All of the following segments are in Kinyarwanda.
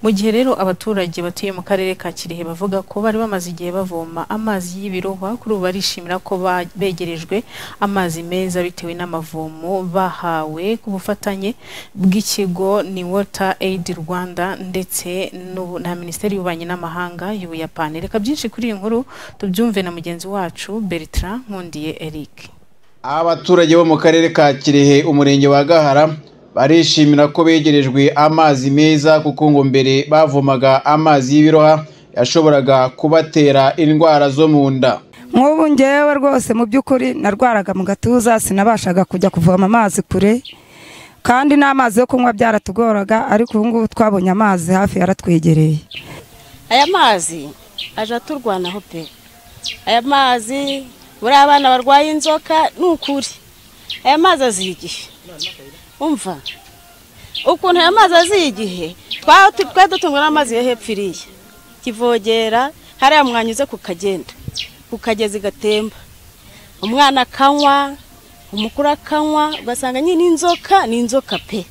Mu gihe rero abaturage batuye mu karere ka Kirehe bavuga ko bari bamaze igihe bavoma amazi y'ibirohwa kuri ubu barishimira ko ba- begerejwe amazi meza bitewe n'amavomo bahawe ku bufatanye bw'ikigo ni Water Aid Rwanda ndetse n'ubu- na Minisiteri y'Ububanyi n'Amahanga y'Ubuyapani. Reka byinshi kuri iyi nkuru tubyumve na mugenzi wacu Bertrand Nkundiye Eric. Abaturage bo mu karere ka Kirehe umurenge wa Gahara barishimira ko begerejwe amazi meza kuko ngo mbere bavomaga amazi y'ibiroha yashoboraga kubatera indwara zo mu nda. nk'ubu ngewe rwose mu by'ukuri narwaraga mu gatuza sinabashaga kujya kuvoma amazi kure kandi n'amazi yo kunywa byaratugoraga ariko ubu ngubu twabonye amazi hafi yaratwegereye aya mazi aje aturwanaho pe aya mazi buriya abana barwaye inzoka ni ukuri aya mazi aziha igihe umva ukuntu aya mazi aziha igihe twaba tu- twari dutungwa n'amazi yo hepfo iriya kivogera hariya mwanya uze kukagenda kukageza igatemba umwana akanywa umukuru akanywa ugasanga nyine inzoka ni inzoka pe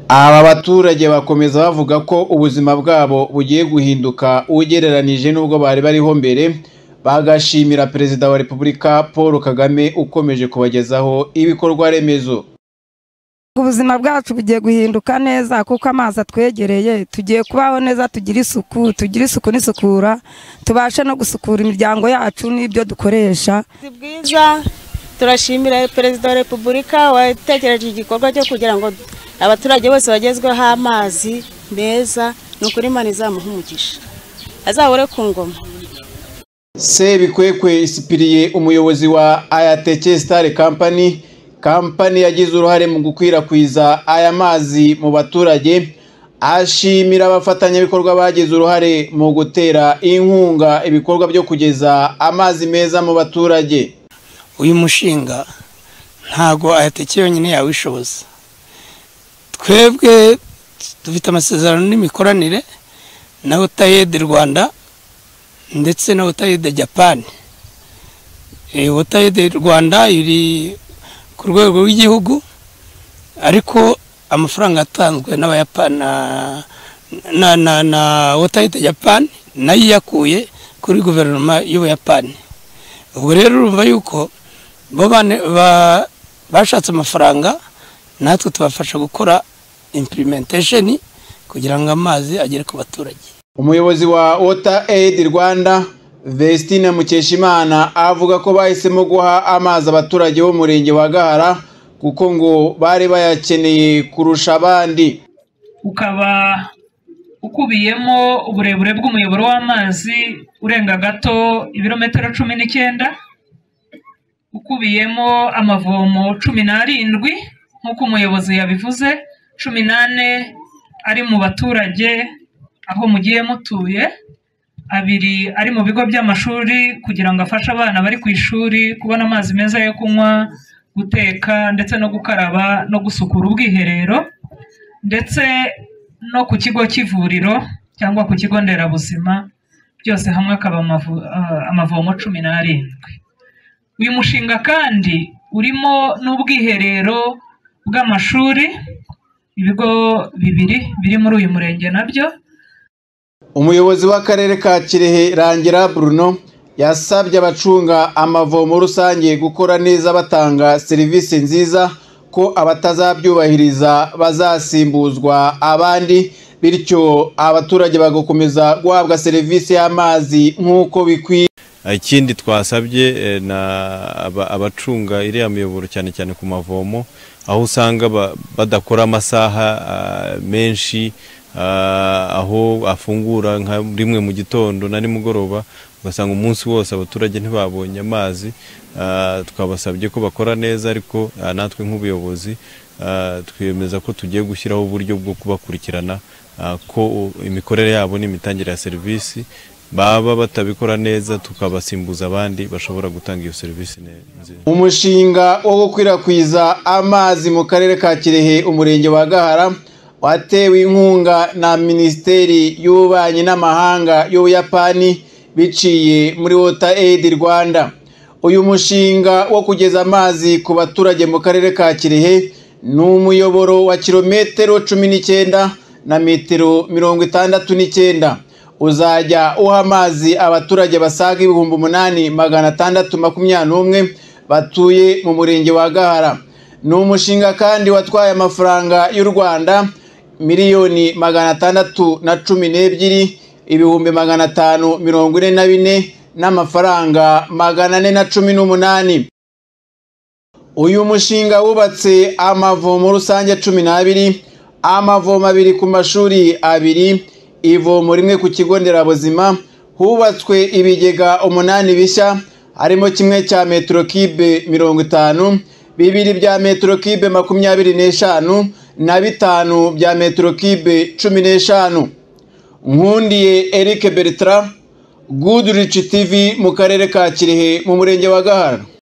Aba baturage bakomeza bavuga ko ubuzima bwabo bugiye guhinduka ugereranije n'ubwo bari bariho mbere bagashimira Perezida wa Repubulika Paul Kagame ukomeje kubagezaho ibikorwa remezo. ubuzima bwacu bugiye guhinduka neza kuko amazi atwegereye tugiye kubaho neza tugira isuku tugira isuku n'isukura tubashe no gusukura imiryango yacu n'ibyo dukoresha Ni bwiza turashimira perezida wa repubulika watekereje igikorwa cyo kugira ngo abaturage bose bagezweho amazi meza ni ukuri imana izamuha umugisha azahore ku ngoma Sebikwekwe Isipiriye umuyobozi wa Ayateke Star Company kampani yagize uruhare mu gukwirakwiza aya mazi mu baturage ashimira abafatanyabikorwa bagize uruhare mu gutera inkunga ibikorwa byo kugeza amazi meza mu baturage uyu mushinga ntago ayateke yonyine yawishoboza twebwe dufite amasezerano n'imikoranire na wotayede rwanda ndetse na wotayede japani wotayede rwanda iri ku rwego rw'igihugu ariko amafaranga atanzwe n'abayapani na- na na na wotayede japani nayo iyakuye kuri guverinoma y'ubuyapani ubwo rero urumva yuko bo bane- ba- bashatse amafaranga natwe tubafasha gukora impurimentasheni kugira ngo amazi agere ku baturage umuyobozi wa Water Aid Rwanda Vestine Mukeshimana avuga ko bahisemo guha amazi abaturage b'umurenge wa Gahara kuko ngo bari bayakeneye kurusha abandi ukaba ukubiyemo uburebure bw'umuyoboro w'amazi urenga gato ibirometero cumi n'icyenda ukubiyemo amavomo cumi n'arindwi nk'uko umuyobozi yabivuze cumi n'ane ari mu baturage aho mugiye mutuye abiri ari mu bigo by'amashuri kugira ngo afashe abana bari ku ishuri kubona amazi meza yo kunywa guteka ndetse no gukaraba no gusukura ubwiherero ndetse no ku kigo cy'ivuriro cyangwa ku kigo nderabuzima byose hamwe akaba amavu- ah, amavomo cumi n'arindwi uyu mushinga kandi urimo n'ubwiherero bw'amashuri ibigo bibiri biri muri uyu murenge nabyo umuyobozi w'akarere ka kirehe rangira bruno yasabye abacunga amavomo rusange gukora neza batanga serivisi nziza ko abatazabyubahiriza bazasimbuzwa abandi bityo abaturage bagakomeza guhabwa serivisi y'amazi nk'uko bikwiye ikindi twasabye eh, na aba- abacunga iriya miyoboro cyane cyane ku mavomo aho usanga ba- badakora amasaha ah, menshi ah, aho afungura nka rimwe mu gitondo na nimugoroba ugasanga umunsi wose abaturage ntibabonye amazi ah, twabasabye ko bakora neza ariko ah, natwe nk'ubuyobozi ah, twemeza ko tugiye gushyiraho uburyo bwo kubakurikirana ah, ko imikorere yabo n'imitangire ya serivisi baba batabikora neza tukabasimbuza abandi bashobora gutanga iyo serivisi ne- nziza umushinga wo gukwirakwiza amazi mu karere ka kirehe umurenge wa gahara watewe inkunga na minisiteri y'ububanyi n'amahanga y'ubuyapani biciye muri water aid rwanda uyu mushinga wo kugeza amazi ku baturage mu karere ka kirehe ni umuyoboro wa kilometero cumi n'icyenda na metero mirongo itandatu n'icyenda uzajya uha amazi abaturage basaga ibihumbi umunani magana atandatu makumyabiri n'umwe batuye mu murenge wa gahara ni umushinga kandi watwaye amafaranga y'u rwanda miliyoni magana atandatu na cumi n'ebyiri ibihumbi magana atanu mirongo ine na bine n'amafaranga magana ane na cumi n'umunani uyu mushinga wubatse amavomo rusange cumi n'abiri amavomo abiri ku mashuri abiri ivomo rimwe ku kigo nderabuzima hubatswe ibigega umunani bishya harimo kimwe cya metero kibe mirongo itanu bibiri bya metero kibe makumyabiri n'eshanu na bitanu bya metero kibe cumi n'eshanu nkundiye Eric Bertrand Goodrich TV mu karere ka Kirehe mu murenge wa Gahara